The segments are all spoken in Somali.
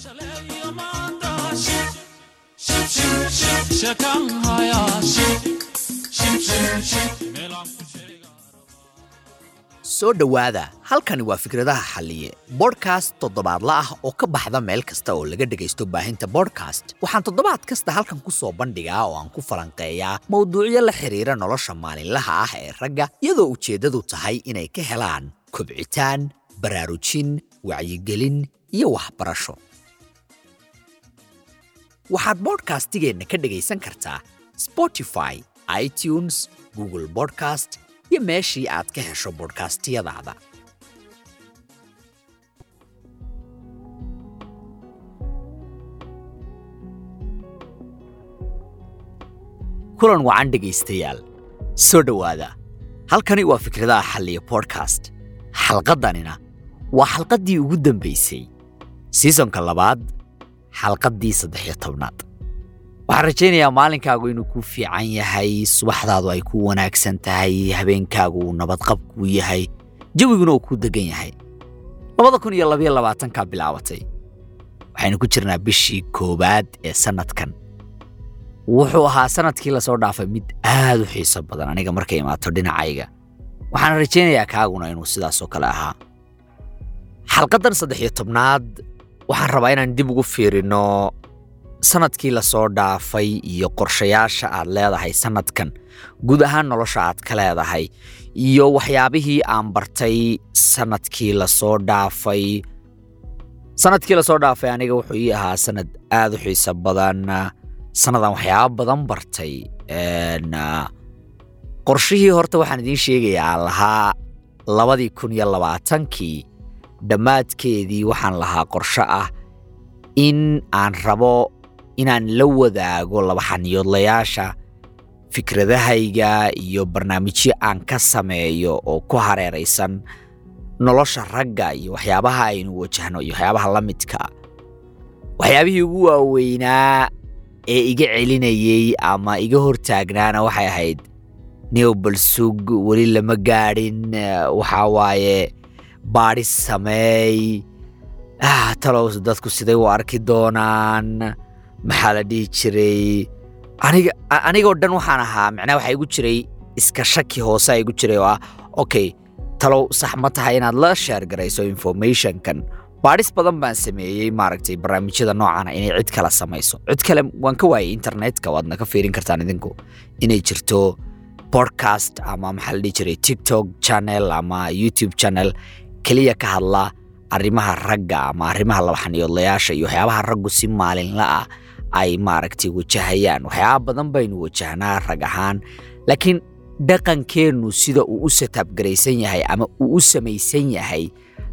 soo dhowaada halkani waa fikradaha xalliye bodhkast toddobaadla ah oo ka baxda meel kasta oo laga dhegaysto baahinta bodhkast waxaan toddobaad kasta halkan ku soo bandhigaa oo aan ku falanqeeyaa mowduucyo la xidhiira nolosha maalinlaha ah ee ragga iyadoo ujeeddadu tahay inay ka helaan kobcitaan baraarujin wacyigelin iyo waxbarasho waxaad bodhkastigeenna ka dhegaysan kartaa spotify itunes google bodcast iyo meeshii aad ka hesho bodhkastiyadaada kulan wacan dhegaystayaal soo dhowaada halkani waa fikradaha xalliya bodkast xalqaddanina waa xalqaddii ugu dambaysay siisonka labaad xalqaddii saddex-iyo tobnaad waxaan rajaynayaa maalinkaagu inuu kuu fiican yahay subaxdaadu ay ku wanaagsan tahay habeenkaagu uu nabadqab kuu yahay jawiguna uu kuu degan yahay labada kun iyo labayo labaatankaa bilaabatay waxaynu ku jirnaa bishii koowaad ee sannadkan wuxuu ahaa sannadkii lasoo dhaafay mid aad u xiiso badan aniga markay imaato dhinacayga waxaan rajaynayaa kaaguna inuu sidaasoo kale ahaa xalqaddan saddex iyo tobnaad waxaan rabaa inaan dib ugu fiirino sannadkii lasoo dhaafay iyo qorshayaasha aad leedahay sannadkan guud ahaan nolosha aad ka leedahay iyo waxyaabihii aan bartay sannadkii lasoo dhaafay sannadkii lasoo dhaafay aniga wuxuu ii ahaa sannad aad u xiiso badan sannadan waxyaaba badan bartay qorshihii horta waxaan idiin sheegayaa aan lahaa labadii kun iyo labaatankii dhammaadkeedii waxaan lahaa qorsho ah in aan rabo inaan la wadaago labaxaniyoodlayaasha fikradahayga iyo barnaamijyo aan ka sameeyo oo ku hareeraysan nolosha ragga iyo waxyaabaha aynu wajahno iyo waxyaabaha la midkaa waxyaabihii ugu waaweynaa ee iga celinayey ama iga hortaagnaana waxay ahayd new balsug weli lama gaadhin waxaa waaye baadhis sameey talow dadku siday u arki doonaan maxaa la dhihi jiray aniga anigoo dhan waxaan ahaa macnaha waxaa igu jiray iska shaki hoose a igu jiray oo ah okay talow sax ma tahay inaad la sheergarayso informationkan baadhis badan baan sameeyey maaragtay barnaamijyada noocana inay cid kale samayso cid kale waan ka waayay internetka waadna ka fiirin kartaan idinku inay jirto podcast ama maxaa la dhihi jiray tiktok channel ama youtube channel keliya ka hadla arrimaha ragga ama arrimaha labaxaniyoodlayaasha iyo waxyaabaha raggu si maalinla ah ay maaragtay wajahayaan waxyaaba badan baynu wajahnaa rag ahaan laakiin dhaqankeennu sida uu u sataabgaraysan yahay ama uu u samaysan yahay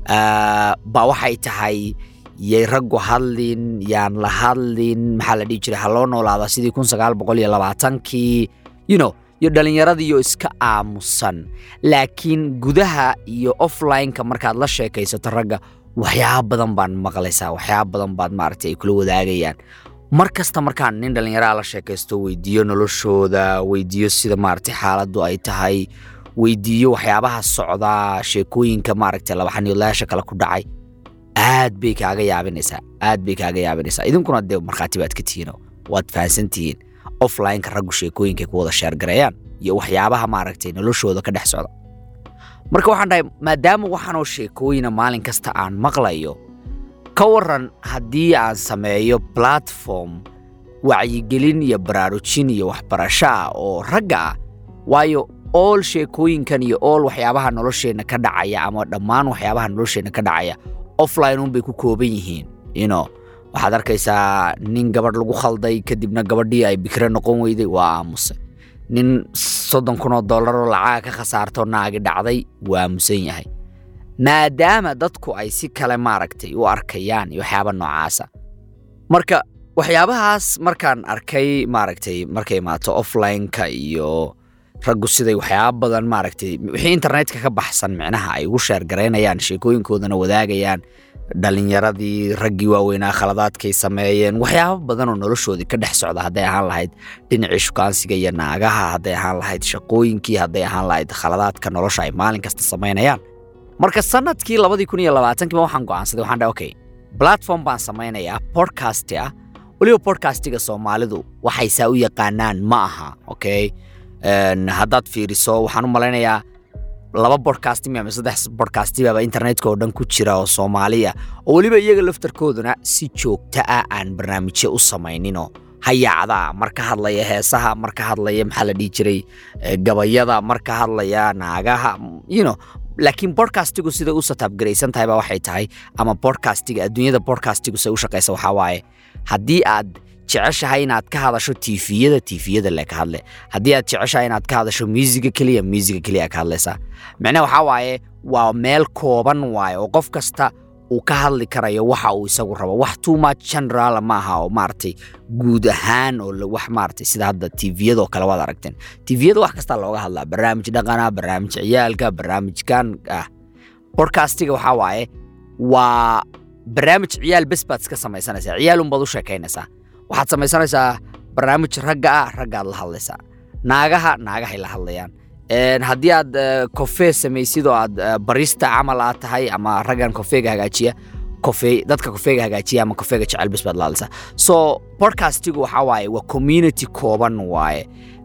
baa waxay tahay yay raggu hadlin yaan la hadlin maxaa la dhihi jiray ha loo noolaada sidii kun sagaal boqol iyo labaatankii you know iyo dhallinyaradiiyo iska aamusan laakiin gudaha iyo offline-ka markaad la sheekaysato ragga waxyaaba badan baan maqlaysaa waxyaaba badan baad maaragtay ay kula wadaagayaan mar kasta markaan nin dhallinyaraha la sheekaysto weydiiyo noloshooda weydiiyo sida maaragtay xaaladdu ay tahay weydiiyo waxyaabaha socdaa sheekooyinka maaragtay labaxaniyoodlayaasha kale ku dhacay aad bay kaaga yaabinaysaa aad bay kaaga yaabinaysaa idinkuna dee markhaati baad ka tihiino waad fahansan tihiin offline-ka raggu sheekooyinkay ku wada sheergareeyaan iyo waxyaabaha maaragtay noloshooda ka dhex socda marka waxaan dhahay maadaama waxaanoo sheekooyina maalin kasta aan maqlayo ka waran haddii aan sameeyo platform wacyigelin iyo baraarujin iyo waxbarasho ah oo ragga ah waayo ool sheekooyinkan iyo ool waxyaabaha nolosheenna ka dhacaya ama dhammaan waxyaabaha nolosheenna ka dhacaya offline unbay ku kooban yihiin ino waxaad arkaysaa nin gabadh lagu khalday kadibna gabadhii ay bikre noqon weyday waa aamusay nin soddon kun oo dollaroo lacaga ka khasaarto naagi dhacday waa aamusan yahay maadaama dadku ay si kale maaragtay u arkayaan iyo waxyaaba noocaasa marka waxyaabahaas markaan arkay maaragtay markay imaato offline-ka iyo raggu siday waxyaaba badan maaragtay wixii internetka ka baxsan micnaha ay ugu sheergaraynayaan sheekooyinkoodana wadaagayaan dhalinyaradii raggii waaweynaa khaladaadkay sameeyeen waxyaaba badan oo noloshoodii ka dhex socda hadday ahaan lahayd dhinacii shukaansiga iyo naagaha hadday ahaan lahayd shaqooyinkii hadday ahaan lahayd khaladaadka nolosha ay maalin kasta samaynayaan marka sanadkii labadii kun iyo labaatankiiba waxaan go'aansaday waxaan dhahay okay platform baan samaynayaa podcast ah weliba podcastga soomaalidu waxay saa u yaqaanaan ma aha okay haddaad fiiriso waxaan u malaynayaa laba bodcastimi ama saddex bodcastibaaba internetka oo dhan ku jira oo soomaaliya oo weliba iyaga laftarkooduna si joogta ah aan barnaamijyo u samayninoo hayaacdaa mar ka hadlaya heesaha mar ka hadlaya maxaa la dhihi jiray gabayada mar ka hadlaya naagaha you know laakiin bodcastigu siday u sataabgaraysan tahay ba waxay tahay ama bodcastiga adduunyada bodcastigu say u shaqaysa waxaa waaye haddii aad jeceshahay inaad ka hadasho tifiyada tifiyada le ka hadle haddii aad jeceshahay inaad ka hadasho musiga keliya musiga keliya ka hadlaysaa micnaha waxaa waaye waa meel kooban waaye oo qof kasta uu ka hadli karayo waxa uu isagu rabo wax too much general ma aha oo maaragtay guud ahaan oo wax maaragtay sida hadda tviyadoo kale waad aragteen tviyada wax kastaa looga hadlaa barnaamij dhaqana barnaamij ciyaalka barnaamijkan ah bodcastiga waxaa waaye waa barnaamij ciyaal bes baad iska samaysanaysaa ciyaal unbaad u sheekaynaysaa waxaad samaysanaysaa barnaamij ragga ah raggaad la hadlaysaa naagaha naagahay la hadlayaan haddii aad kofee samaysid oo aad barista camal aad tahay ama raggan kofeega hagaajiya kofe dadka kofeega hagaajiya ama kofeega jecel bes baad la hadlaysaa so bodcastigu waxaa waaye waa community kooban waaye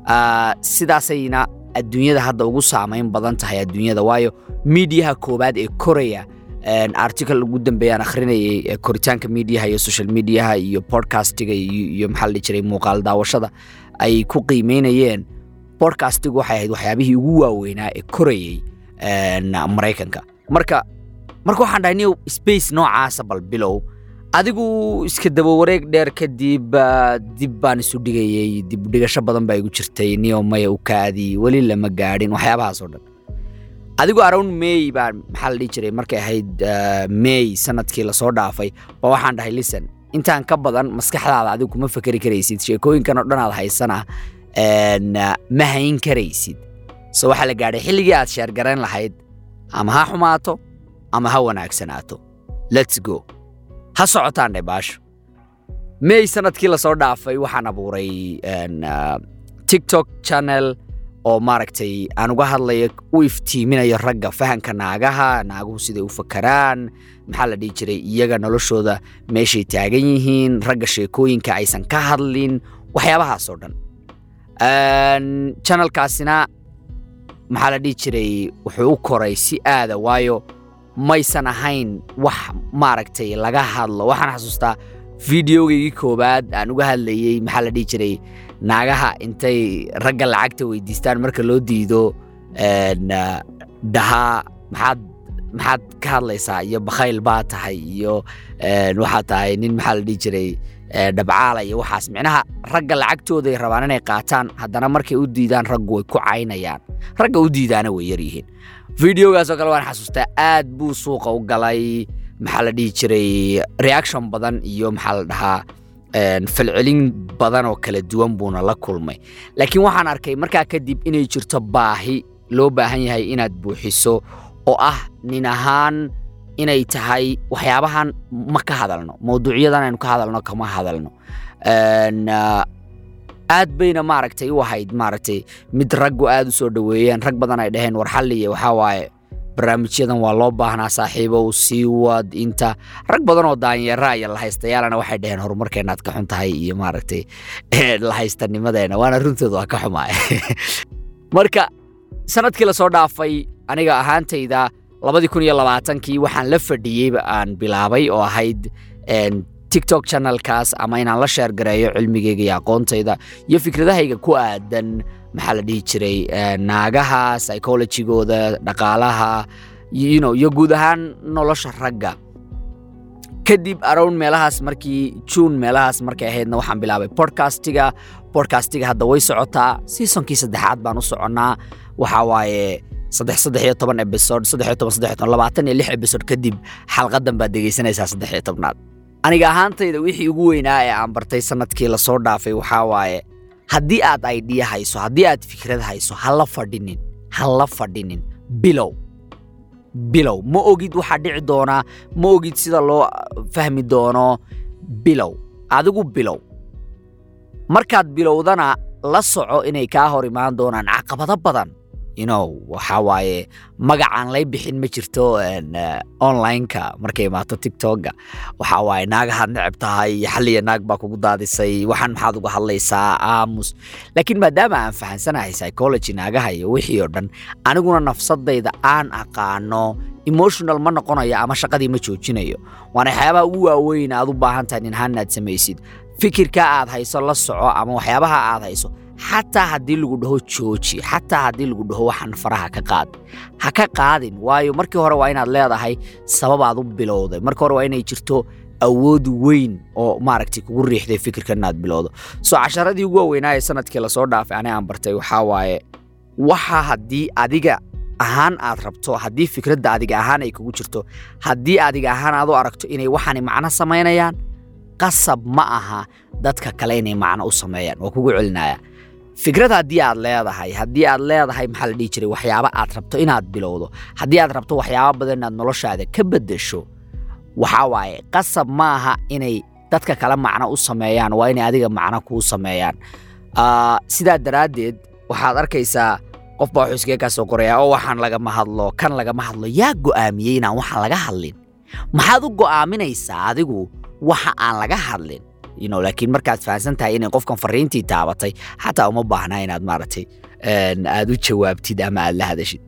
sidaasayna adduunyada hadda ugu saamayn badan tahay adduunyada waayo miidiyaha koowaad ee koraya article ugu dambeeyaan akhrinayay koritaanka miidiyaha iyo social mediaha iyo bodcastiga iyo maxaa la dhihi jiray muuqaal daawashada ay ku qiimeynayeen bodcastigu waxay ahayd waxyaabihii ugu waaweynaa ee korayay maraykanka marka marka waxaan dhahay niyow space noocaasa bal bilow adigu iska daba wareeg dheer kadib dib baan isu dhigayey dib dhigasho badan baa igu jirtay niyow maya u kaadi weli lama gaadhin waxyaabahaas oo dhan adigu around may baa maxaa la dhihi jiray markay ahayd may sanadkii lasoo dhaafay ba waxaan dhahay listen intaan ka badan maskaxdaada adigu kuma fakeri karaysid sheekooyinkan oo dhan aad haysana ma hayn karaysid so waxaa la gaadhay xilligii aad sheergarayn lahayd ama ha xumaato ama ha wanaagsanaato lets go ha socotaan dhe baasho may sanadkii lasoo dhaafay waxaan abuuray tiktok channel oo maaragtay aan uga hadlayo u iftiiminayo ragga fahanka naagaha naaguhu siday u fakaraan maxaa la dhihi jiray iyaga noloshooda meeshay taagan yihiin ragga sheekooyinka aysan ka hadlin waxyaabahaas oo dhan channelkaasina maxaa la dhihi jiray wuxuu u koray si aada waayo maysan ahayn wax maaragtay laga hadlo waxaan xasuustaa videogaygii koowaad aan uga hadlayey maxaa la dhihi jiray naagaha intay ragga lacagta weydiistaan marka loo diido dhahaa maxaad maxaad ka hadlaysaa iyo bakhayl baa tahay iyo waxaad tahay nin maxaa la dhihi jiray dhabcaala iyo waxaas micnaha ragga lacagtooday rabaan inay qaataan haddana markay u diidaan raggu way ku caynayaan ragga u diidaana way yar yihiin videogaasoo kale waan xasuustaa aad buu suuqa u galay maxaa la dhihi jiray reaction badan iyo maxaa la dhahaa falcelin badan oo kala duwan buuna la kulmay laakiin waxaan arkay markaa kadib inay jirto baahi loo baahan yahay inaad buuxiso oo ah nin ahaan inay tahay waxyaabahan ma ka hadalno mawduucyadan aynu ka hadalno kama hadalno aad bayna maaragtay u ahayd maaragtay mid raggu aad u soo dhoweeyeen rag badan ay dhaheen war xalliya waxaa waaye barnaamijyadan waa loo baahnaa saaxiibow sii wad inta rag badan oo daanyeera iyo lahaystayaalana waxay dhaheen horumarkeenaad ka xun tahay iyo maaragtay lahaystanimadeena waana runtooda waa ka xumaay marka sanadkii lasoo dhaafay aniga ahaantayda labadii kun iyo labaatankii waxaan la fadhiyeyba aan bilaabay oo ahayd tiktok channelkaas ama inaan la sheergareeyo cilmigeyga iyo aqoontayda iyo fikradahayga ku aadan maxaa la dhihi jiray naagaha psychologigooda dhaqaalaha you iyo guud ahaan nolosha ragga kadib around meelahaas markii juun meelahaas markay ahaydna waxaan bilaabay bodcastiga bodcastiga hadda way socotaa seasonkii saddexaad baan u soconnaa waxaa waaye saddex saddex iyo toban episode saddex iyo toban saddex iyo toban labaatan iyo lix episode kadib xalqadan baad dhegaysanaysaa saddex iyo tobnaad aniga ahaantayda wixii ugu weynaa ee aan bartay sanadkii lasoo dhaafay waxaa waaye haddii aad idea hayso haddii aad fikrad hayso ha la fadhinin ha la fadhinin bilow bilow ma ogid waxaa dhici doonaa ma ogid sida loo fahmi doono bilow adigu bilow markaad bilowdana la soco inay kaa hor imaan doonaan caqabado badan you know waxaa waaye magacaan lay bixin ma jirto online-ka markay imaato tiktoka waxaa waaye naagahaad neceb tahay xalliya naag baa kugu daadisay waxaan maxaad uga hadlaysaa aamus laakiin maadaama aan fahansanahay psychology naagaha iyo wixii oo dhan aniguna nafsadayda aan aqaano emotional ma noqonayo ama shaqadii ma joojinayo waana waxyaabaha ugu waaweyn aad u baahan tahay ninhaan aad samaysid fikirka aad hayso la soco ama waxyaabaha aad hayso xataa haddii lagu dhaho jooji xataa haddii lagu dhaho waxaan faraha ka qaad ha ka qaadin waayo markii hore waa inaad leedahay sababaad u bilowday markii hore waa inay jirto awood weyn oo maaragtay kugu riixday fikirka inaad bilowdo soo casharadii ugu waaweynaa ee sanadkii lasoo dhaafay ani aan bartay waxaa waaye waxa haddii adiga ahaan aad rabto haddii fikradda adiga ahaan ay kugu jirto haddii adiga ahaan aad u aragto inay waxaani macno samaynayaan qasab ma aha dadka kale inay macno u sameeyaan waa kugu celinaya fikrad haddii aad leedahay haddii aad leedahay maxaa la dhihi jiray waxyaaba aad rabto inaad bilowdo haddii aad rabto waxyaaba badan inaad noloshaada ka beddesho waxaa waaye qasab ma aha inay dadka kale macno u sameeyaan waa inay adiga macno kuu sameeyaan sidaa daraaddeed waxaad arkaysaa qof baa wuxuu iskaga kaa soo qorayaa oo waxaan lagama hadlo kan lagama hadlo yaa go'aamiyey inaan waxaan laga hadlin maxaad u go'aaminaysaa adigu waxa aan laga hadlin you know, laakiin markaad fahamsan tahay inay qofkan fariintii taabatay xataa uma baahnaa inaad maaragtay aad u jawaabtid ama aad la hadashid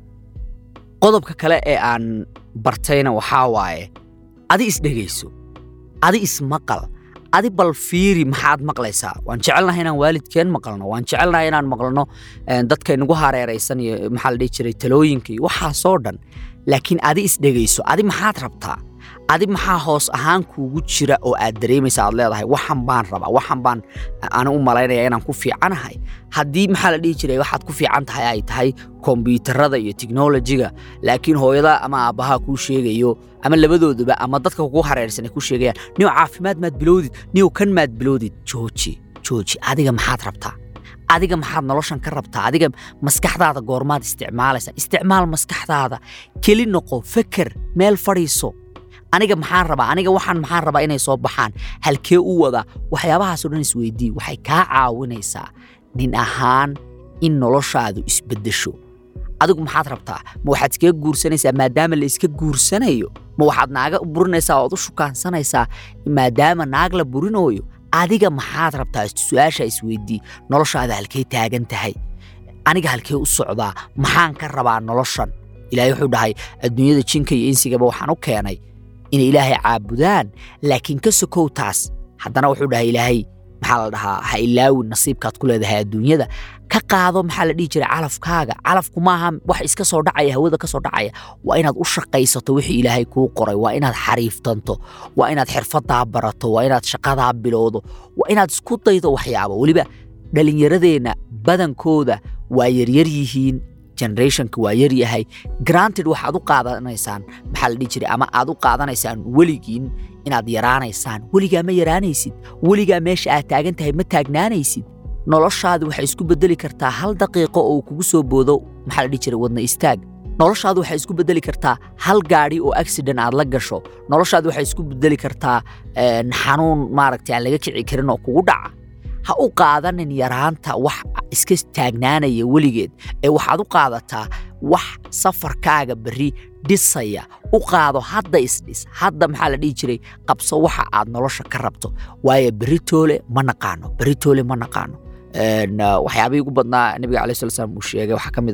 qodobka kale ee aan bartayna waxaa waaye adi isdhegayso adi ismaqal adi bal fiiri maxaad maqlaysaa waan jecelnahay inaan waalidkeen maqalno waan jecelnahay inaan maqlno dadka inagu hareeraysan iyo maxaa la dhihi jiray talooyinka iyo waxaasoo dhan laakiin adi isdhegayso adi maxaad rabtaa adi maxaa hoos ahaan kuugu jira oo aad dareemaysa aad leedahay waxan baan rabaa waxan baan ani u malaynaya inaan ku fiicanahay haddii maxaa la dhihi jiray waxaad ku fiican tahay ay tahay kombyuutarada iyo teknolojiga laakiin hooyada ama aabbahaa kuu sheegayo ama labadooduba ama dadka kugu hareersan ay ku sheegayaan niyow caafimaad maad bilowdid niyow kan maad bilowdid jooji jooji adiga maxaad rabtaa adiga maxaad noloshan ka rabtaa adiga maskaxdaada goormaad isticmaalaysaa isticmaal maskaxdaada keli noqo feker meel fadhiiso aniga maxaan rabaa aniga waxaan maxaan rabaa inay soo baxaan halkee u wada waxyaabahaasoo dhan isweydii waxay kaa caawinaysaa nin ahaan in noloshaadu isbeddesho adigu maxaad rabtaa ma waxaad iskaga guursanaysaa maadaama la iska guursanayo ma waxaad naaga burinaysaa ood u shukaansanaysaa maadaama naag la burinooyo adiga maxaad rabtaa su-aasha isweydii noloshaada halkee taagan tahay aniga halkee u socdaa maxaan ka rabaa noloshan ilaahay wuxuu dhahay adduunyada jinka iyo insigaba waxaan u keenay inay ilaahay caabudaan laakiin ka sokow taas haddana wuxuu dhahay ilaahay maxaa la dhahaa ha ilaawin nasiibkaad ku leedahay adduunyada ka qaado maxaa la dhihi jiray calafkaaga calafku maaha wax iska soo dhacaya hawada ka soo dhacaya waa inaad u shaqaysato wixii ilaahay kuu qoray waa inaad xariiftanto waa inaad xirfadaa barato waa inaad shaqadaa bilowdo waa inaad isku daydo waxyaabo weliba dhallinyaradeenna badankooda waa yaryar yihiin generationka waa yar yahay granted waxaad u qaadanaysaan maxaa la dhihi jiray ama aad u qaadanaysaan weligiin inaad yaraanaysaan weligaa ma yaraanaysid weligaa meesha aad taagan tahay ma taagnaanaysid noloshaadu waxay isku beddeli kartaa hal daqiiqo oo kugu soo boodo maxaa la dhihi jiray wadna istaag noloshaadu waxay isku beddeli kartaa hal gaadhi oo accident aad la gasho noloshaadu waxay isku beddeli kartaa xanuun maaragtay aan laga kici karin oo kugu dhaca ha u qaadanin yaraanta wax iska taagnaanaya weligeed ee waxaad u qaadataa wax safarkaaga berri dhisaya u qaado hadda isdhis hadda maxaa la dhihi jiray qabso waxa aad nolosha ka rabto waayo berri toole ma naqaano berri toole ma naqaano waxyaabihii ugu badnaa nabiga alai sala slam uu sheegay waxaa ka mid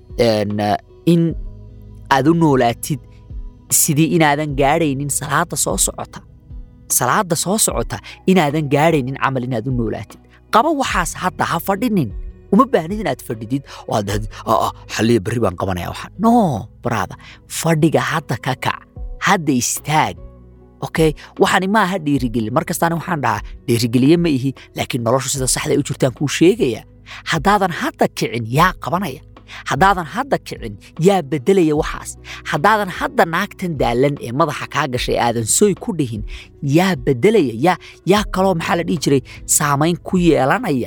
a in aad u noolaatid sidii inaadan gaadhaynin salaada soo socota salaada soo socota inaadan gaadhaynin camal inaad u noolaatid qaba waxaas hadda ha fadhinin uma baahnid inaad fadhidid oo aad dhahdid xalliya berri baan qabanaya waxaan no brada fadhiga hadda ka kac hadda istaag okay waxani maaha dhiirigelin mar kastaana waxaan dhahaa dhiirigeliye ma ihi laakiin noloshu sida saxda u jirtaan kuu sheegaya haddaadan hadda kicin yaa qabanaya haddaadan hadda kicin yaa beddelaya waxaas haddaadan hadda naagtan daalan ee madaxa kaa gashay aadan soy ku dhihin yaa beddelaya yaa yaa kaloo maxaa la dhihi jiray saamayn ku yeelanaya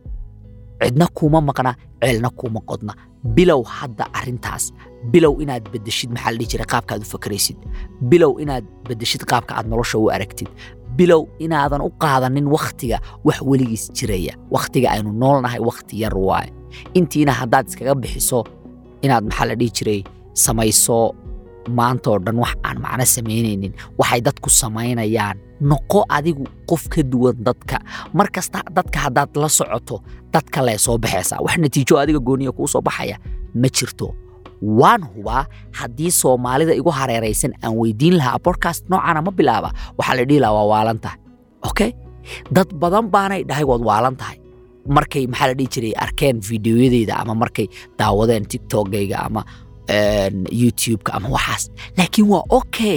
cidna kuuma maqna ceelna kuuma qodna bilow hadda arrintaas bilow inaad beddeshid maxaa la dhihi jiray qaabka aad u fakaraysid bilow inaad beddeshid qaabka aad nolosha u aragtid bilow inaadan u qaadanin wakhtiga wax weligiis jiraya wakhtiga aynu noolnahay wakhti yar waaye intiina haddaad iskaga bixiso inaad maxaa la dhihi jiray samayso maantoo dhan wax aan macno samaynaynin waxay dadku samaynayaan noqo adigu qof ka duwan dadka mar kasta dadka haddaad la socoto dadka lee soo baxaysaa wax natiijo adiga gooniya kuu soo baxaya ma jirto waan hubaa haddii soomaalida igu hareeraysan aan weydiin lahaa bodcast noocana ma bilaaba waxaa la dhihi lahaa waa waalan tahay okay dad badan baanay dhahay waad waalan tahay markay maxaa la dhihi jiray arkeen fideoyadeyda ama markay daawadeen tiktokgayga ama youtube-ka ama waxaas laakiin waa okay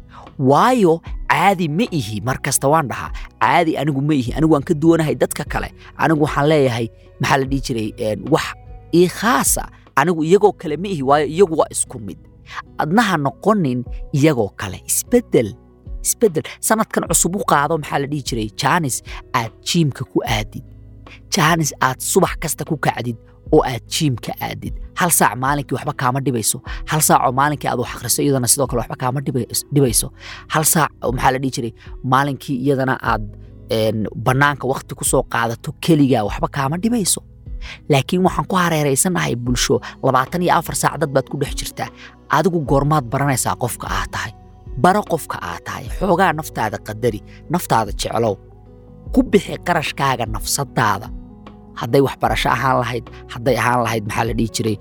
waayo caadi ma ihi mar kasta waan dhahaa caadi anigu ma ihi anigu waan ka duwanahay dadka kale anigu waxaan leeyahay maxaa la dhihi jiray wax ii khaasa anigu iyagoo kale ma ihi waayo iyagu waa isku mid adnaha noqonin iyagoo kale isbedel isbedel sanadkan cusub u qaado maxaa la dhihi jiray jaanis aad jiimka ku aadid jaanis aad subax kasta ku kacdid oo aad jiimka aadid hal saac maalinkii waxba kaama dhibayso hal saacoo maalinkii aad wax akhriso iyadana sidoo kale waxba kaama dhibayso hal saac maxaa la dhihi jiray maalinkii iyadana aad bannaanka wakhti ku soo qaadato keligaa waxba kaama dhibayso laakiin waxaan ku hareeraysanahay bulsho labaatan iyo afar saac dad baad ku dhex jirtaa adigu goormaad baranaysaa qofka aad tahay baro qofka aad tahay xoogaa naftaada qadari naftaada jeclow ku bixi qarashkaaga nafsadaada hadday waxbarasho ahaan lahayd hadday ahaan lahayd maxaa la dhihi jiray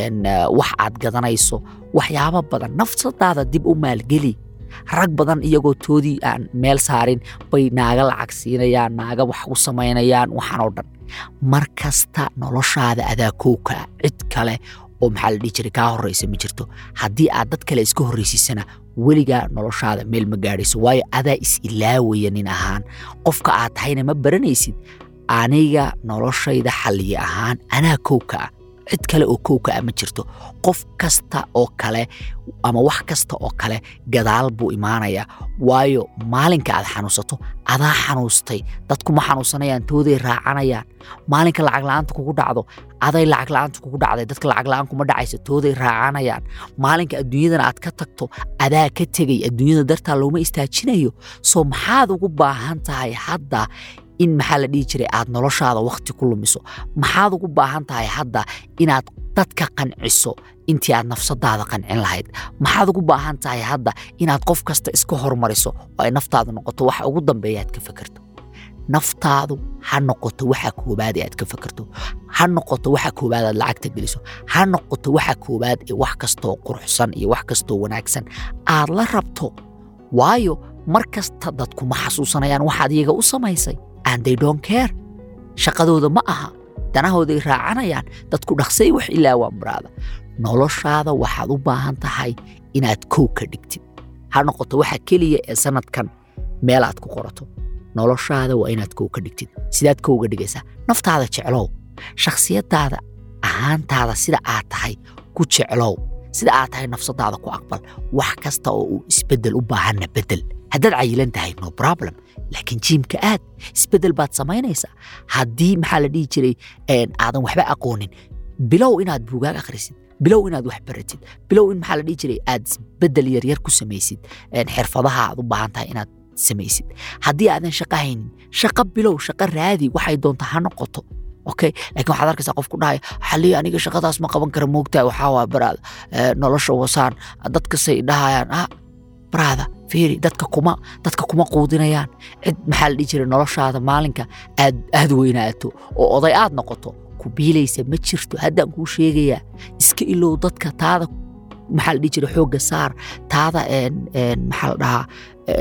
wax aad gadanayso waxyaabo badan nafsadaada dib u maalgeli rag badan iyagoo toodii aan meel saarin bay naaga lacag siinayaan naaga wax u samaynayaan waxaan oo dhan mar kasta noloshaada adaa kowkaa cid kale oo maxaa la dhihi jiray kaa horraysa ma jirto haddii aad dad kale iska horraysiisana weligaa noloshaada meel ma gaadhayso waayo adaa is ilaawaya nin ahaan qofka aad tahayna ma baranaysid aniga noloshayda xalliye ahaan anaa kowka ah cid kale oo kowka ah ma jirto qof kasta oo kale ama wax kasta oo kale gadaal buu imaanayaa waayo maalinka aad xanuunsato adaa xanuustay dadku ma xanuunsanayaan tooday raacanayaan maalinka lacag la'aanta kugu dhacdo aday lacag la'aanta kugu dhacday dadka lacag la'aan kuma dhacaysa tooday raacanayaan maalinka adduunyadana aad ka tagto adaa ka tegay adduunyada dartaa looma istaajinayo soo maxaad ugu baahan tahay hadda in maxaa la dhihi jiray aad noloshaada wakhti ku lumiso maxaad ugu baahan tahay hadda inaad dadka qanciso intii aad nafsadaada qancin lahayd maxaad ugu baahan tahay hadda inaad qof kasta iska hormariso oo ay naftaadu noqoto waxa ugu dambeeya aad ka fakerto naftaadu ha noqoto waxa koobaad ee aad ka fakerto ha noqoto waxa koobaad aad lacagta geliso ha noqoto waxa koobaad ee wax kastoo quruxsan iyo wax kastoo wanaagsan aad la rabto waayo mar kasta dadku ma xasuusanayaan waxaad iyaga u samaysay and they don't care shaqadooda ma aha danahooday raacanayaan dadku dhaqsay wax ilaawaan baraada noloshaada waxaad u baahan tahay inaad kow ka dhigtid ha noqoto waxa keliya ee sanadkan meel aad ku qorato noloshaada waa inaad kow ka dhigtid sidaad kowga dhigaysaa naftaada jeclow shakhsiyadaada ahaantaada sida aad tahay ku jeclow sida aad tahay nafsadaada ku aqbal wax kasta oo uu isbeddel u baahanna beddel haddaad cayilan tahay no problem laakiin jiimka aad isbeddel baad samaynaysaa haddii maxaa la dhihi jiray aadan waxba aqoonin bilow inaad buugaag akhrisid bilow inaad wax baratid bilow in maxaa la dhihi jiray aad isbeddel yaryar ku samaysid xirfadaha aad u baahan tahay inaad samaysid haddii aadan shaqo haynin shaqo bilow shaqo raadi waxay doonta ha noqoto okay laakiin waxaad arkaysaa qof ku dhahaya xalii aniga shaqadaas ma qaban kara moogtaa waxaa waa baraada nolosha wasaan dadkasay dhahayaan ah baraada fiiri dadka kuma dadka kuma quudinayaan cid maxaa la dhihi jiray noloshaada maalinka aad aad weynaato oo oday aad noqoto ku biilaysa ma jirto haddaan kuu sheegayaa iska ilow dadka taada maxaa la dhihi jiray xoogga saar taada maxaa la dhahaa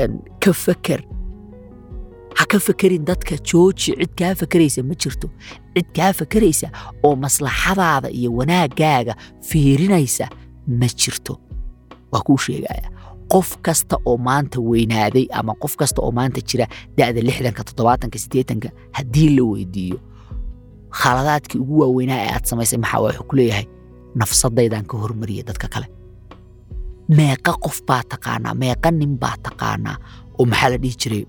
ka faker ha ka fakerin dadka jooji cid kaa fakeraysa ma jirto cid kaa fakeraysa oo maslaxadaada iyo wanaagaaga fiirinaysa ma jirto waa kuu sheegaya qof kasta oo maanta weynaaday ama qof kasta oo maanta jira da'da lixdanka toddobaatanka siddeetanka haddii la weydiiyo khaladaadkii ugu waaweynaa ee aad samaysay maxaa wuxuu ku leeyahay nafsadaydaan ka hormariya dadka kale meeqa qof baa taqaanaa meeqa nin baa taqaanaa oo maxaa la dhihi jiray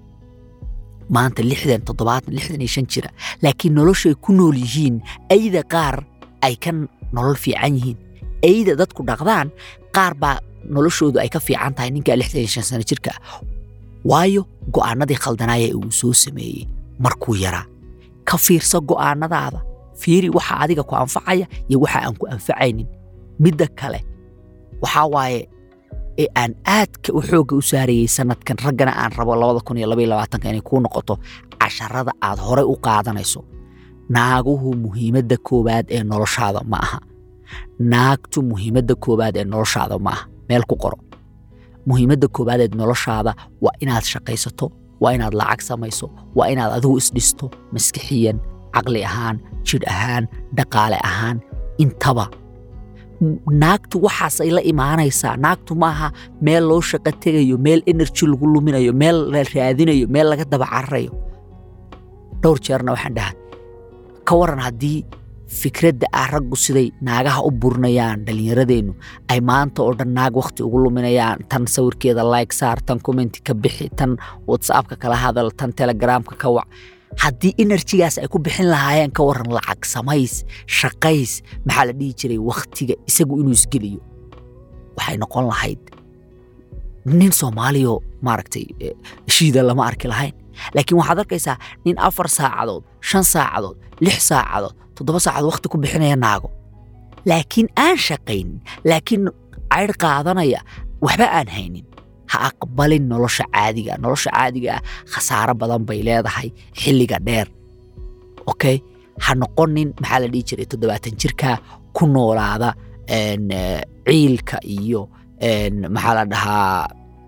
maanta lixdan toddobaatan lixdan iyo shan jira laakiin noloshay ku nool yihiin ayda qaar ay ka nolol fiican yihiin ayda dadku dhaqdaan qaar baa noloshoodu ay ka fiican tahay ninkaa lixdan iyo shan sano jirka ah waayo go'aanadii khaldanaaya uu soo sameeyey markuu yaraa ka fiirso go'aanadaada fiiri waxa adiga ku anfacaya iyo waxa aan ku anfacaynin midda kale waxaa waaye ee aan aadka u xoogga u saarayey sanadkan raggana aan rabo labada kun iyo labaiyo labaatanka inay kuu noqoto casharada aad horey u qaadanayso naaguhu muhiimadda koowaad ee noloshaada ma aha naagtu muhiimadda koowaad ee noloshaada ma aha meel ku qoro muhiimadda koowaad ee noloshaada waa inaad shaqaysato waa inaad lacag samayso waa inaad adigu isdhisto maskixiyan caqli ahaan jidh ahaan dhaqaale ahaan intaba naagtu waxaasay la imaanaysaa naagtu maaha meel loo shaqo tegayo meel energy lagu luminayo meel la raadinayo meel laga daba cararayo dhowr jeerna waxaan dhaha ka waran haddii fikradda ah raggu siday naagaha u burinayaan dhallinyaradeennu ay maanta oo dhan naag wakhti ugu luminayaan tan sawirkeeda like saar tan commenti ka bixi tan whatsappka kala hadal tan telegramka ka wac haddii enerjigaas ay ku bixin lahaayeen ka waran lacag samays shaqays maxaa la dhihi jiray wakhtiga isagu inuu isgeliyo waxay noqon lahayd nin soomaaliyo maaragtay shiida lama arki lahayn laakiin waxaad arkaysaa nin afar saacadood shan saacadood lix saacadood toddoba saacadood wakhti ku bixinaya naago laakiin aan shaqaynin laakiin caydh qaadanaya waxba aan haynin ha aqbalin nolosha caadiga nolosha caadiga ah khasaaro badan bay leedahay xilliga dheer okay ha noqonin maxaa la dhihi jiray toddobaatan jirka ku noolaada ciilka iyo maxaa la dhahaa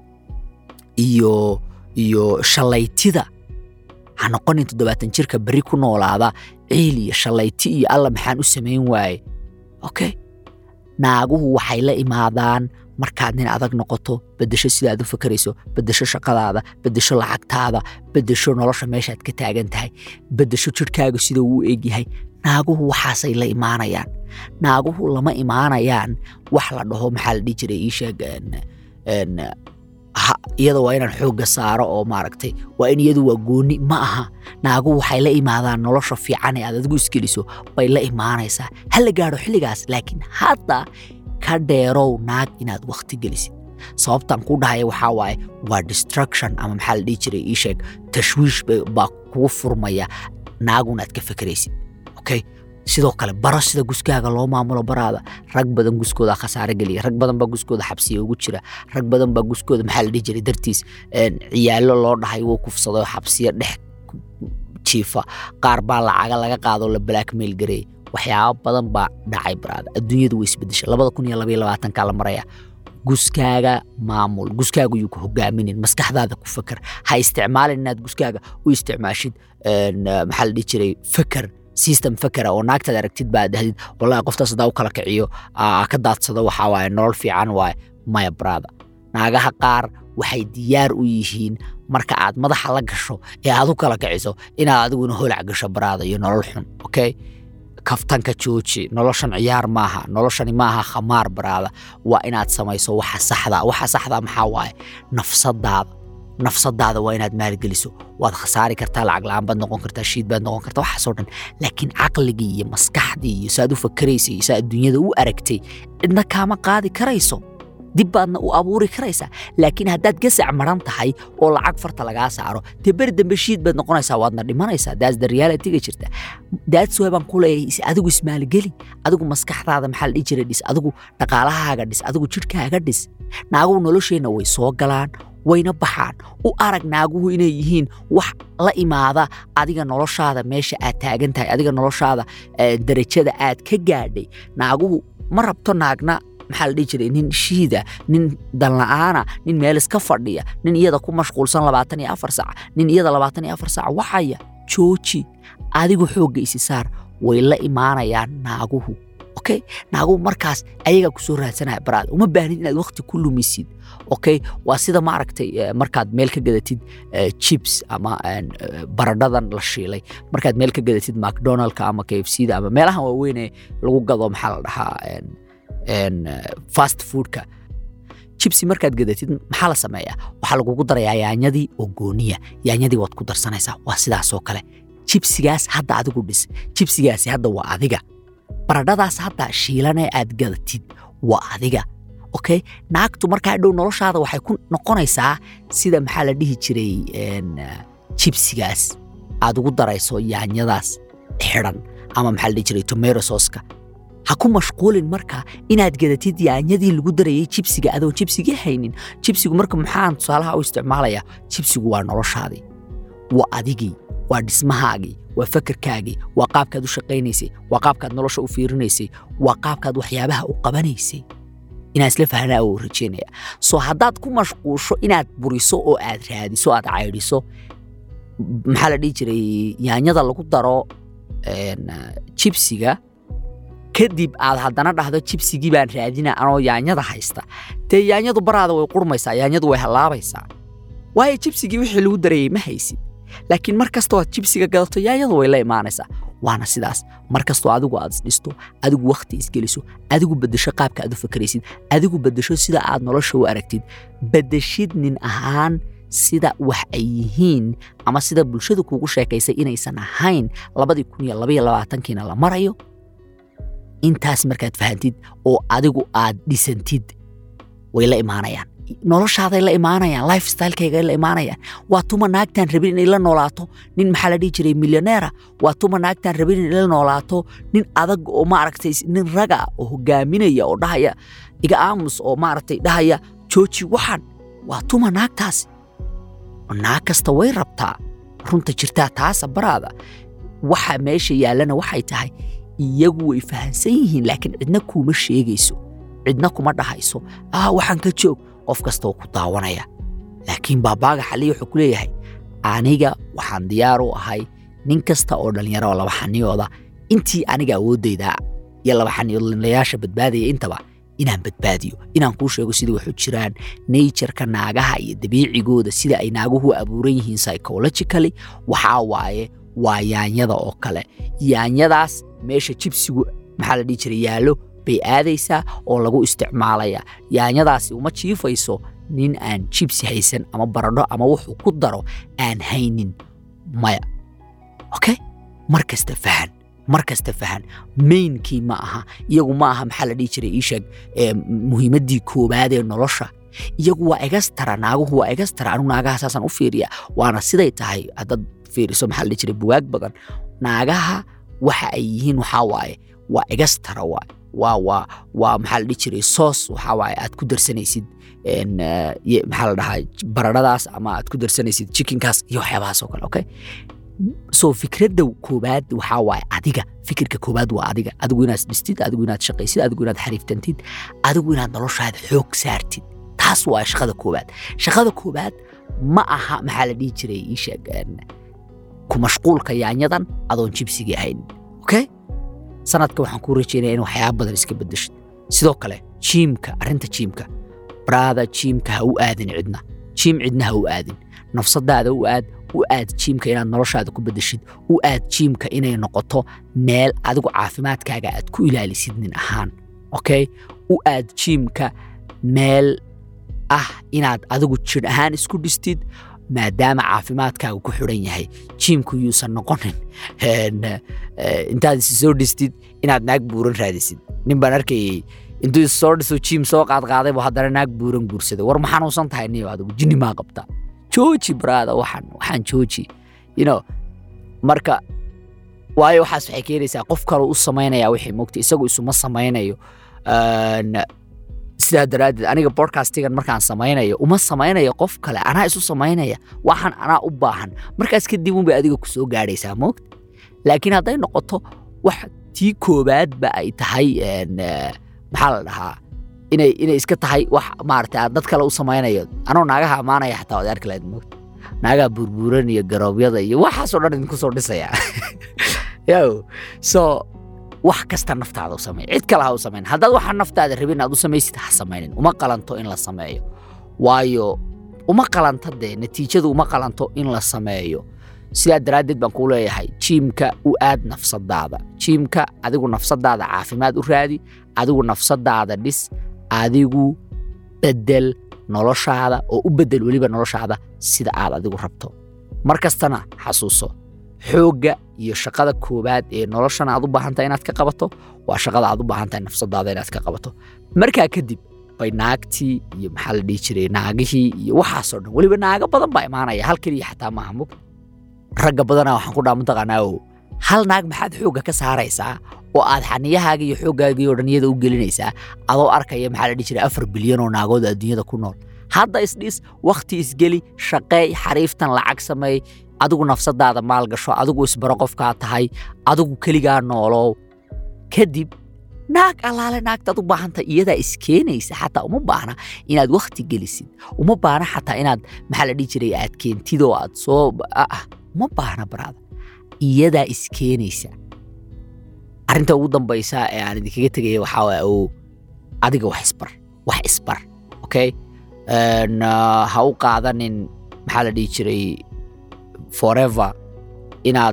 iyo iyo shalaytida ha noqonin toddobaatan jirka berri ku noolaada ciil iyo shalayti iyo alla maxaan u samayn waaye okay naaguhu waxay la imaadaan markaad nin adag noqoto bedesho sidaad u fakarayso bedesho shaqadaada bedesho lacagtaada bedesho nolosha meeshaad ka taagan tahay bedesho jirhkaaga sida uu egyahay naaguhu waxaasay la imaanayaan naaguhu lama imaanayaan wax la dhaho maxaa la dhihi jiray iisheeg iyada waa inaan xoogga saaro oo maaragtay waa in iyadu waa gooni ma aha naaguhu waxay la imaadaan nolosha fiican ee aad adigu iskeliso bay la imaanaysaa ha la gaadho xilligaas laakiin hadda ka dheerow naag inaad wakhti gelisid sababtan ku dhahaya waxaa waaye waa destruction ama maxaa la dhihi jiray ii sheeg tashwiish baa kugu furmaya naagunaad ka fekeraysid okay sidoo kale baro sida guskaaga loo maamulo baraada rag badan guskooda khasaare geliya rag badan baa guskooda xabsiya ugu jira rag badan baa guskooda maxaa la dhihi jiray dartiis ciyaalo loo dhahay wuu kufsaday xabsiya dhex jiifa qaar baa lacaga laga qaado la blackmail gareey waxyaabo badan baa dhacay baraada adduunyadu way isbedeshay labada kun iyo labaiyo labaatanka la maraya guskaaga maamul guskaaga yuu ku hogaaminin maskaxdaada ku feker ha isticmaalin inaad guskaaga u isticmaashid maxaa la dhihi jiray feker system fakera oo naagtaad aragtid baa dahdid wallahi qoftaas hadaa u kala kiciyo ka daadsado waxaa waaye nolol fiican waaye maya brada naagaha qaar waxay diyaar u yihiin marka aad madaxa la gasho ee aad u kala kiciso inaad adiguna holac gasho baraada iyo nolol xun okay kaftanka jooji noloshan ciyaar maaha noloshani maaha khamaar baraada waa inaad samayso waxa saxda waxa saxda maxaa waaye nafsadaada nafsadaada waa inaad maalgeliso waad khasaari kartaa lacag la-aan baad noqon kartaa shiid baad noqon kartaa waxaasoo dhan laakiin caqligii iyo maskaxdii iyo saaad u fakaraysay iyo saaad dunyada u aragtay cidna kaama qaadi karayso dib baadna u abuuri karaysaa laakiin haddaad gasac maran tahay oo lacag farta lagaa saaro dee beri dambe shiid baad noqonaysaa waadna dhimanaysaa daas the realityga jirta daats way baan ku leeyahay adigu ismaalgeli adigu maskaxdaada maxaa la dhihi jiray dhis adigu dhaqaalahaaga dhis adigu jidhkaaga dhis naaguhu nolosheenna way soo galaan wayna baxaan u arag naaguhu inay yihiin wax la imaada adiga noloshaada meesha aad taagan tahay adiga noloshaada darajada aad ka gaadhay naaguhu ma rabto naagna maxaa la dhihi jiray nin shiida nin danla'aana nin meel iska fadhiya nin iyada ku mashquulsan labaatan iyo afar sac nin iyada labaatan iyo afar sac waxaya jooji adigu xoogga isi saar way la imaanayaan naaguhu okay naaguhu markaas ayagaa kusoo raadsanaya baraad uma baahnid inaad waqti ku lumisid okay waa sida maaragtay markaad meel ka gadatid chips ama baradhadan la shiilay markaad meel ka gadatid macdonaldka ama kfcda ama meelahan waaweyne lagu gado maxaa la dhahaa fast foodka jibsi markaad gadatid maxaa la sameeyaa waxaa lagugu darayaa yaanyadii oo gooniya yaanyadii waad ku darsanaysaa waa sidaasoo kale jibsigaas hadda adigu dhis jibsigaasi hadda waa adiga baradhadaas hadda shiilanee aad gadatid waa adiga okay naagtu markaa dhow noloshaada waxay ku noqonaysaa sida maxaa la dhihi jiray jibsigaas aad ugu darayso yaanyadaas xidhan ama maxaa la dhihi jiray tomato soska ha ku mashquulin marka inaad gadatid yaanyadii lagu darayay jibsiga adoon jibsigii haynin jibsigu marka maxaan tusaalaha u isticmaalayaa jibsigu waa noloshaadii waa adigii waa dhismahaagii waa fakarkaagii waa qaabkaad u shaqaynaysay waa qaabkaad nolosha u fiirinaysay waa qaabkaad waxyaabaha u qabanaysay inaan isla fahnaa oo rajeynaya soo haddaad ku mashquusho inaad buriso oo aad raadiso aad caydhiso maxaa la dhihi jiray yaanyada lagu daro jibsiga kadib aad haddana dhahdo jibsigii baan raadina anoo yaanyada haysta dee yaanyadu baraada way qurmaysaa yaanyadu way hallaabaysaa waayo jibsigii wixii lagu darayey ma haysid laakiin mar kastoo aad jibsiga gadato yaanyadu way la imaanaysaa waana sidaas mar kastoo adigu aad isdhisto adigu wakhti isgeliso adigu beddesho qaabka aad u fakaraysid adigu beddesho sida aad nolosha u aragtid beddeshid nin ahaan sida wax ay yihiin ama sida bulshadu kuugu sheekaysay inaysan ahayn labadii kun iyo labaiyo labaatankiina la marayo intaas markaad fahantid oo adigu aad dhisantid way la imaanayaan noloshaaday la imaanayaan lifestylekayga la imaanayaan waa tuma naagtaan rabin inay la noolaato nin maxaa la dhihi jiray milyoneera waa tuma naagtaan rabin inay la noolaato nin adag oo maaragtay nin raga oo hogaaminaya oo dhahaya iga aamus oo maaragtay dhahaya jooji waxan waa tuma naagtaasi naag kasta way rabtaa runta jirtaa taasa baraada waxa meesha yaallana waxay tahay iyagu way fahansan yihiin laakiin cidna kuuma sheegayso cidna kuma dhahayso ah waxaan ka joog qof kastaoo ku daawanaya laakiin baabaaga xaliya wuxuu ku leeyahay aniga waxaan diyaar u ahay nin kasta oo dhallinyaro oo laba xaniyooda intii aniga awooddayda iyo laba xaniyoodlayaasha badbaadaya intaba inaan badbaadiyo inaan kuu sheego sidai waxu jiraan natureka naagaha iyo dabiicigooda sida ay naaguhu abuuran yihiin psychologically waxaa waaye waa yaanyada oo kale yaanyadaas meesha jibsigu maxaa la dhihi jiray yaallo bay aadaysaa oo lagu isticmaalaya yaanyadaasi uma jiifayso nin aan jibsi haysan ama baradho ama wuxuu ku daro aan haynin maya okay mar kasta fahan mar kasta fahan maynkii ma aha iyagu ma aha maxaa la dhihi jiray iisheeg muhiimaddii koowaad ee nolosha iyagu waa egastara naaguhu waa egastara anigu naagaha saasaan u fiiriya waana siday tahay haddaad fiiriso maxaa la dhihi jiray buwaag badan naagaha waxa ay yihiin waxaa waaye waa egastara waay waa waa waa maxaa la dhihi jiray soos waxaa waaye aad ku darsanaysid maxaa la dhahaa baradhadaas ama aad ku darsanaysid chickenkaas iyo waxyaabahaas oo kale okay so fikradda koowaad waxaa waaye adiga fikirka koowaad waa adiga adigu inaad dhistid adigu inaad shaqaysid adigu inaad xariiftantid adigu inaad noloshaada xoog saartid taas waa shaqada koowaad shaqada koowaad ma aha maxaa la dhihi jiray ii sheeg ku mashquulka yaanyadan adoon jibsigii haynin okay sanadka waxaan kuu rajeynaya in waxyaaba badan iska bedeshid sidoo kale jiimka arrinta jiimka baraada jiimka ha u aadin cidna jiim cidna ha u aadin nafsadaada u aad u aad jiimka inaad noloshaada ku bedeshid u aad jiimka inay noqoto meel adigu caafimaadkaaga aad ku ilaalisid nin ahaan okay u aad jiimka meel ah inaad adigu jir ahaan isku dhistid maadaama caafimaadkaaga ku xidhan yahay jiimku yuusan noqonin intaad is soo dhistid inaad naag buuran raadisid nin baan arkayay intuu is soo dhiso jiim soo qaadqaaday buu haddana naag buuran guursaday war ma xanuunsan tahay niyo adigu jinni maa qabtaa jooji baraada waxaan waxaan jooji you know marka waayo waxaas waxay keenaysaa qof kale u samaynaya wixii mogta isagu isuma samaynayo sidaa daraaddeed aniga bodcastigan markaan samaynayo uma samaynayo qof kale anaa isu samaynaya waxaan anaa u baahan markaas kadib unbay adiga ku soo gaadhaysaa moogta laakiin hadday noqoto wax tii koowaadba ay tahay maxaa la dhahaa inay inay iska tahay wax maarata dad kale u samaynayo anoo naagaha ammaanaya xataa waad arki lahayd moogta naagaha burburan iyo garoobyada iyo waxaasoo dhan idinku soo dhisaya yo so wax kasta naftaada u samey cid kale ha u samayn haddaad waxa naftaada rabin aad u samaysid ha samaynin uma qalanto in la sameeyo waayo uma qalanto dee natiijadu uma qalanto in la sameeyo sidaa daraaddeed baan kuu leeyahay jiimka u aad nafsadaada jiimka adigu nafsadaada caafimaad u raadi adigu nafsadaada dhis adigu bedel noloshaada oo u bedel weliba noloshaada sida aad adigu rabto mar kastana xasuuso xoogga iyo shaqada koowaad ee noloshana aad u baahantahay inaad ka qabato waa shaqada aad u baahantahay nafsadaada inaad ka qabato markaa kadib bay naagtii iyo maxaa la dhihi jiray naagihii iyo waxaasoo dhan weliba naago badan baa imaanaya hal keliya xataa maaha mug ragga badanaa waxaan ku dhaa mataqaanaa oo hal naag maxaad xoogga ka saaraysaa oo aad xaniyahaaga iyo xooggaaga iyo dhanyada u gelinaysaa adoo arkaya maxaa la dhihi jiray afar bilyan oo naagood adduunyada ku nool hadda isdhis wakhti isgeli shaqeey xariiftan lacag sameey adigu nafsadaada maal gasho adigu isbaro qofkaa tahay adigu keligaa noolow kadib naag allaale naagtaad u baahantahay iyadaa iskeenaysa xataa uma baahna inaad wakhti gelisid uma baahna xataa inaad maxaa la dhihi jiray aad keentid oo aad soo ah uma baahna baraada iyadaa iskeenaysa arrinta ugu dambaysa ee aan idinkaga tegaya waxaa waaya oo adiga wax isbar wax isbar okay ha u qaadanin maxaa la dhihi jiray forever inaad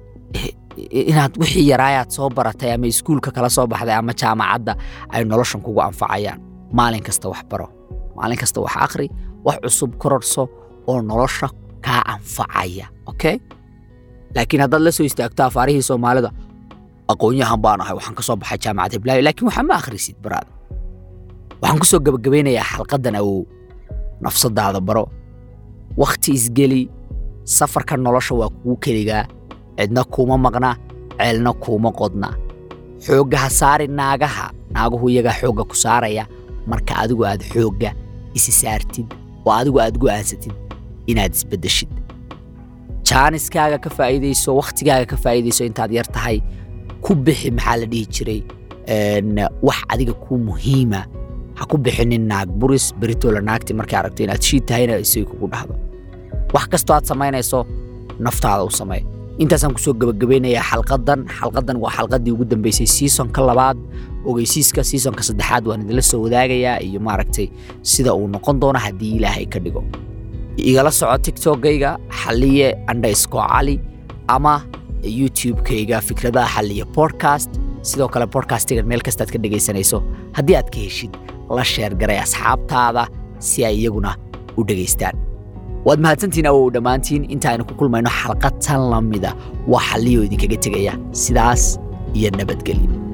inaad wixii yaraayaad soo baratay ama iskuulka kala soo baxday ama jaamacadda ay noloshan kugu anfacayaan maalin kasta wax baro maalin kasta wax akhri wax cusub kororso oo nolosha kaa anfacaya okay laakiin haddaad la soo istaagto afaarihii soomaalida aqoon-yahan baan ahay waxaan ka soo baxay jaamacad hiblaayo laakiin waxaa ma akhrisid baraada waxaan ku soo gebagabeynayaa xalqaddan awow nafsadaada baro wakhti isgeli safarka nolosha waa kugu keligaa cidna kuuma maqna ceelna kuuma qodna xoogga ha saari naagaha naaguhu iyagaa xoogga ku saaraya marka adigu aad xoogga isi saartid oo adigu aad go'aansatid inaad isbeddeshid jaaniskaaga ka faa'iidayso wakhtigaaga ka faa'iidayso intaad yar tahay ku bixi maxaa la dhihi jiray wax adiga kuu muhiima ha ku bixinin naag buris beritola naagti markay aragto inaad shiid tahayna isay kugu dhahdo wax kastoo aad samaynayso naftaada u samee intaasaan kusoo gebagabeynayaa xalqadan xalqadan waa xalqadii ugu dambeysay seasonka labaad ogeysiiska seasonka saddexaad waan idinla soo wadaagayaa iyo maaragtay sida uu noqon doono haddii ilaahay ka dhigo igala soco tiktokgayga xaliye andhaysko cali ama youtube-kayga fikradaha xaliye podcast sidoo kale podcastgan meel kastaad ka dhegaysanayso haddii aad ka heshid la sheergaray asxaabtaada si ay iyaguna u dhegaystaan waad mahadsantiin awow dhammaantiin intaaynu ku kulmayno xalqad tan la mida waa xalliyo idinkaga tegaya sidaas iyo nabadgelyo